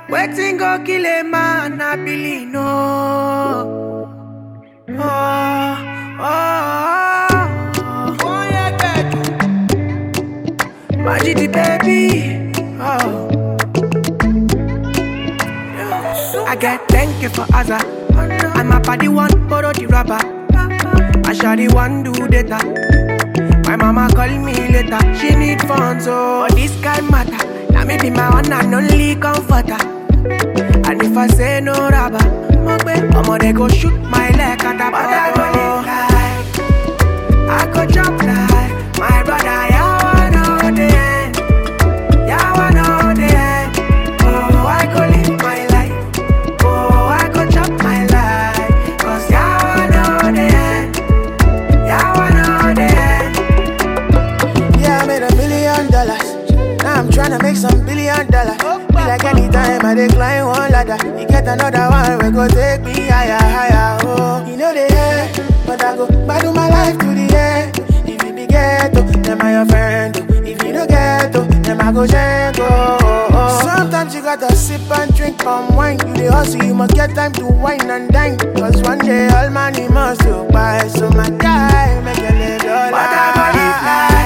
Waiting go kill a man, I believe no. Oh, oh, oh, oh, yeah, baby. Magic the baby. Oh. I get thank you for Azza. I'm a party one, borrow the rapper. I shall the one do data. My mama call me later. She need funds, so but this guy matter. Now me be my one and only comforter. And if I say no rubber, I'ma they go shoot my leg at the But I go live like I go jump like my brother. Yeah, I know the end. Yeah, I know the end. Oh, I go live my life. Oh, I go chop my life. Cause yeah, I know the end. Yeah, I know the end. Yeah, I made a million dollars. Now I'm tryna make some billion dollars. Be like anytime I decline one ladder. You get another one, we go take me higher, higher. Oh, you know the end, but I go battle my life to the end. If you be ghetto, then I your friend. oh. If you don't ghetto, then I go jango. Oh, oh. Sometimes you gotta sip and drink palm wine. You the hustle, you must get time to wine and dine. Cause one day all money must go by. So my guy, make a little But I go live life.